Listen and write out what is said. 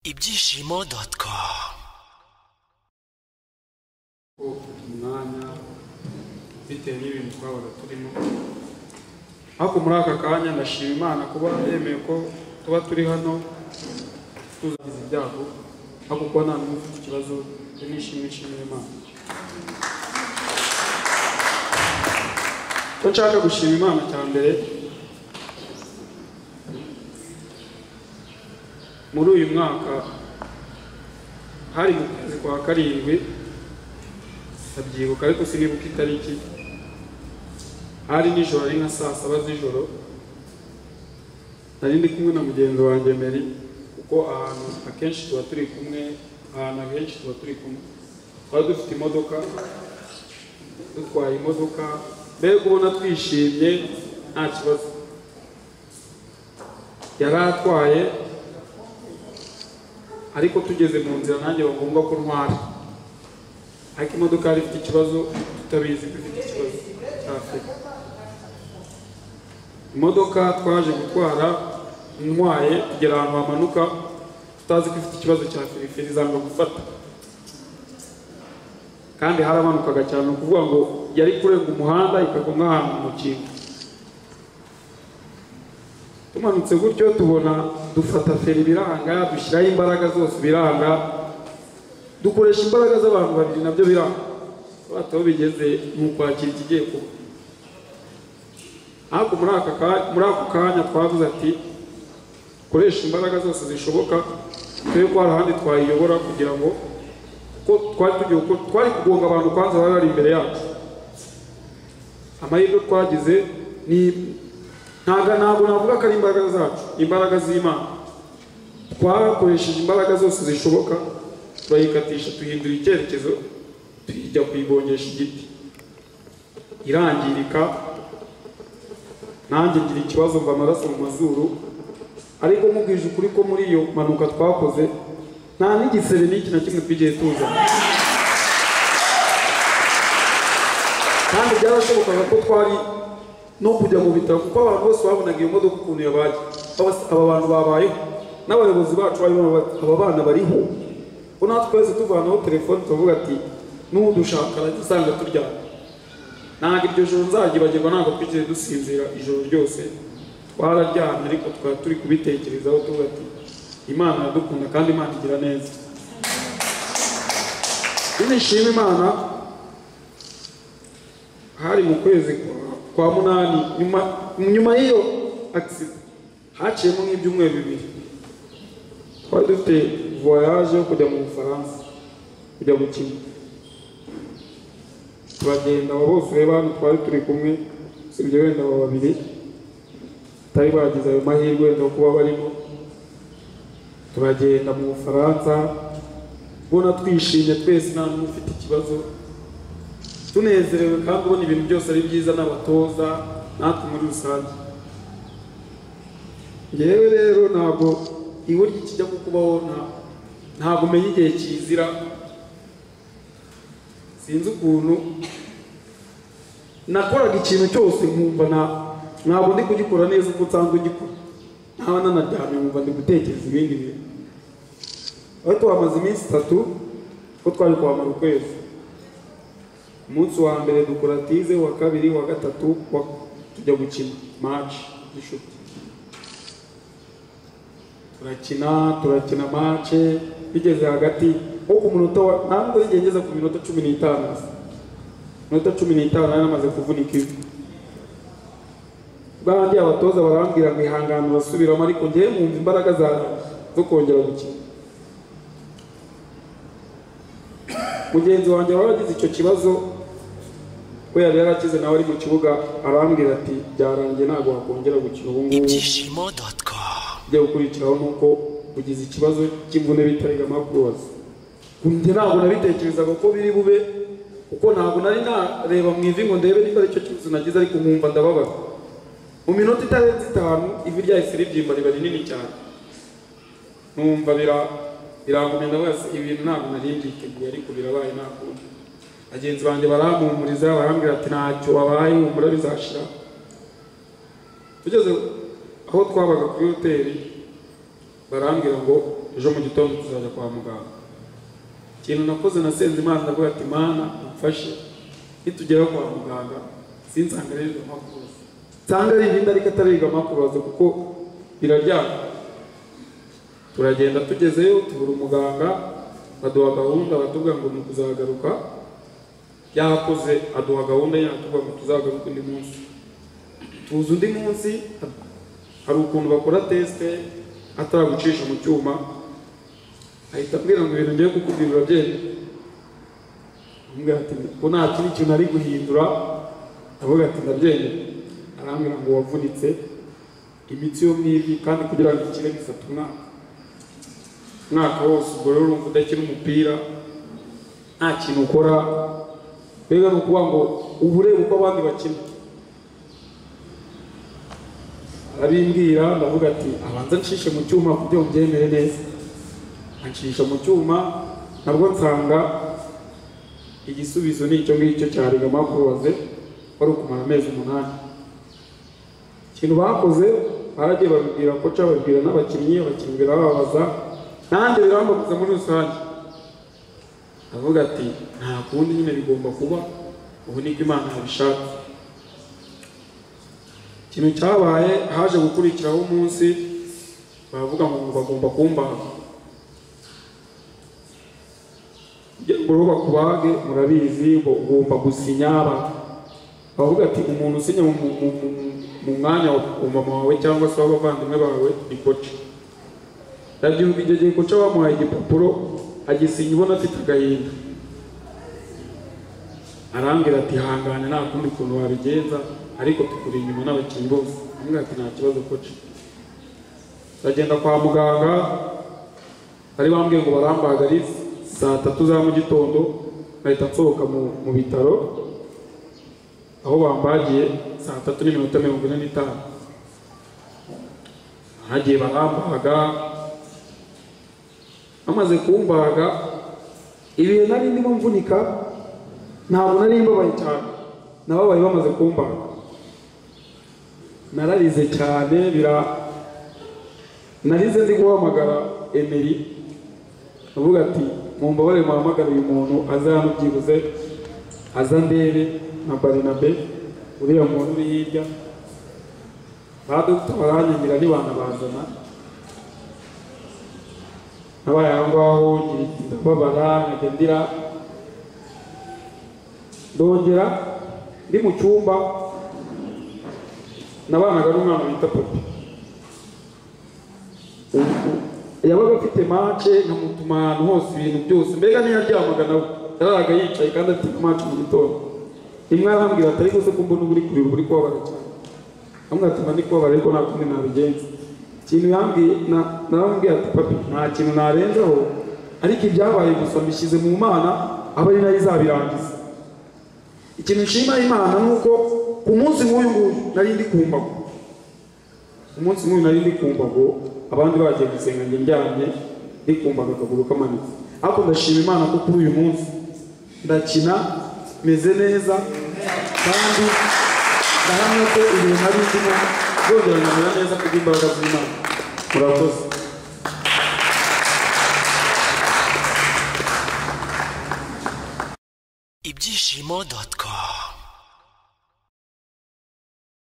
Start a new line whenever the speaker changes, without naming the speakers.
ibyishimo com
umwanya bitewe n'ibintu twabaga turimo ariko muri aka kanya ndashima imana kuba yemeye ko tuba turi hano tuzagize ibyago ariko kuba nta n'umwe ufite ikibazo cyo nishimye nshimira imana ko nshaka gushima imana cya mbere muri uyu mwaka hari mu kwezi kwa karindwi ndabyibuka ariko sinibuka itariki hari nijoro ari nka saa saba z'ijoro nari ndi kumwe na mugenzi wanjye meri kuko ahantu akenshi tuba turi kumwe ahantu akenshi tuba turi kumwe twari dufite imodoka dutwaye imodoka mbega ubona twishimye nta kibazo yari atwaye ariko tugeze mu nzira nanjye bagomba ko ntwara ariko imodoka yari ifite ikibazo tutabizi ko ifite ikibazo cyafite imodoka twaje gutwara ntwaye kugera ahantu hamanuka tutazi ko ifite ikibazo cya firifiri zanga gufata kandi haramanukaga cyane ni ukuvuga ngo yari kurenga umuhanda ikagwa nk'ahantu mu mukingo tumanutse gutyo tubona dufata feri biranga dushyiraho imbaraga zose biranga dukoresha imbaraga z'abantu babiri nabyo biranga bata aho bigeze ni ukwakira ikigiye kuba ariko muri aka ka- muri ako kanya twavuze ati koresha imbaraga zose zishoboka tube ko hari ahandi twayiyobora kugira ngo kuko twari tugiye gukora- twari kugonga abantu kwanza bari bari imbere yacu amahirwe twagize ni ntabwo ntabwo navuga ko ari imbaraga zacu imbaraga z'imana twakoresheje imbaraga zose zishoboka turayikatisha tuhindura icyerekezo tujya kuyigongesha igiti irangirika nanjye ngira ikibazo mva amaraso mu mazuru ariko mubwije ukuri ko muri iyo mpanuka twakoze nta n'igisebe n'iki na kimwe twigeze tuzana kandi byarashobokaga ko twari no kujya mu bitaro kuko abantu bose babonaga iyo modoka ukuntu yabaye Aba- aba bantu babayeho n'abayobozi bacu bari bati aba bana bariho ko natwe twese tuvanaho telefone tuvuga ati n'udushaka arajya usanga turyamye ntabwo iryo joro nzagibagirwa ntabwo twigeze dusinzira ijoro ryose twararyamye ariko twari turi kubitekerezaho tuvuga ati imana iradukunda kandi imana igira neza nishima imana hari mu kwezi kwa- kwa munani nyuma nyuma y'iyo agisida haciyemo nk'ibyumweru bibiri twari dufite voyage yo kujya mu bufaransa kujya gukina turagenda abo bose reba hano twari turi kumwe usibye wenda abo babiri batari bagize ayo mahirwe wenda yo kuba barimo turagenda mu bufaransa ubona twishimye twese nta muntu ufite ikibazo tunezerewe kandi ubona ibintu byose ari byiza n'abatoza natwe muri rusange ngewe rero ntabwo iburyo ikijya kukubaho nta- ntabwo umenya igihe kizira sinzi ukuntu nakoraga ikintu cyose nkumva na- ntabwo ndi kugikora neza uko nsanzwe ugikora ntawe nanaryamye nkumva ndi gutekereza ibindi bintu ariko hamaze iminsi itatu ko twari kwamara ukwezi umunsi wa mbere dukora tize wa kabiri wa gatatu wa- tujya gukina match y'inshuti turakina turakina match bigeze hagati nko ku munota wa ntabwo igihe ngeze ku minota cumi n'itanu gusa minota cumi n'itanu nari namaze kuvunika ivi bandi abatoza barambwira ngo ihangane basubiramo ariko ngewe mwumva imbaraga za zo kongera gukina mugenzi wanjye wari wagize icyo kibazo we yari yarakize nawe ari mu kibuga arambwira ati byarangiye ntabwo wakongera gukina ubu ngubu
ibyishimo com
ujya gukurikiraho ni uko ugize ikibazo cy'imvune bita rigamakuroza njye ntabwo nabitekerezaga ko biri bube kuko ntabwo nari nareba mu ivi ngo ndebe niba aricyo kibazo nagize ariko nkumva ndababaza mu minota itarenze itanu ivi ryahise ribyimba riba rinini cyane numva bira birankomeza bose ibintu ntabwo nari mbyiteguye ariko birabaye nta kundi bagenzi banjye barampumuriza barambwira ati ntacyo wabaye humura bizashira tugeze aho twabaga kuri hoteli barambwira ngo ejo mu gitondo tuzajya kwa muganga ikintu nakoze nasenze imana ndavuga ati mana umfashe nitugera kwa muganga sinsanganirirwe amakuruza nsanga ari ibindi ariko atariga amakuruza kuko biraryana turagenda tugezeyo tubura umuganga baduha gahunda batubwira ngo ni ukuzagaruka yakoze aduha gahunda yatubwira ngo tuzagaruke undi munsi tuza undi munsi hari ukuntu bakora tesite ataragucisha mu cyuma ahita abwira ngo ibintu ngiye kukubwira urabyemera amubwira ati ko nta kindi kintu ari guhindura aravuga ati ndabyemera arambwira ngo wavunitse imitsi yo mu ivi kandi kugira ngo ikire bifata umwaka umwaka wose ubwo rero urumva udakina umupira nta kintu ukora mbega ni ukuvuga ngo uba ureba uko abandi bakina arabimbwira ndavuga ati abanza nshishe mu cyuma kugira ngo byemere neza anshisha mu cyuma nabwo nsanga igisubizo ni icyo ngicyo cya rigama kuroze wari ukumara amezi umunani ikintu bakoze baragiye babibwira koca babibwira n'abakinnyi abakinnyi birababaza nanjye birambabuza muri rusange avuga ati nta kundi nyine bigomba kuba ubu niko imana yabishaka ikintu cyabaye haje gukurikiraho umunsi baravuga ngo bagomba kumbaga ngo bakubage murabizi ngo ugomba gusinya abantu bavuga ati umuntu usinya mu- mu- mu- mu- mu mwanya wa wa mama wawe cyangwa se w'abavandimwe bawe ni koca ndabyumva icyo gihe koca bamuhaye igipapuro agisinya ubona afite agahinda arambwira ati hangane nta kundi kuntu wabigenza ariko tukuri inyuma n'abakinnyi bose amubwira ati nta kibazo koca ndagenda kwa muganga bari bambwiye ngo barambaga ari saa tatu za mu gitondo nkahita nsohoka mu, mu bitaro aho bambagiye saa tatu n'iminota mirongo ine n'itanu hagiye barambaga bamaze kumbaga ibihe nari ndimo mvunika ntabwo nari mbabaye cyane nababaye bamaze kumbaga nararize cyane bira narize ndi guhamagara emeri avuga ati mumbabarire muhamagara uyu muntu aza hano byibuze aza ndebe na barinabe uriya muntu uri hirya ba dogita baranyigira ntibanabazana nabaye aho ngaho ngira iti ndababara nkajya ndira ndongera ndi mu cyumba nabanaga n'umwana bita papi yabaga afite mace nkamutuma ahantu hose ibintu byose mbega ntiyaryamaga nawe yararaga yicaye kandi afite mace mu gitondo rimwe arambwira ati ariko se ko mbona uba uri kurira uba uri kubabara cyane amwatuma ndi kubabara ariko nta kundi nabigenza ikintu yambwiye na- narambwiye ati papi nta kintu narenzaho ariko ibyabaye gusa mbishyize mu mana aba ari nayo izabirangiza ikintu nshima imana ni uko ku munsi nk'uyu nguyu nari ndi kumbago umunsi nk'uyu nari ndi kumva ngo abandi bagiye gusenga njye ndyamye ndi kumva akaguru kamanitse ariko ndashima imana ko kuri uyu munsi ndakina meze neza kandi ndahamya ko igihe nari ndimo nzongera nkamera neza kubw'imbaraga z'imana murakoze
ibyishimo.com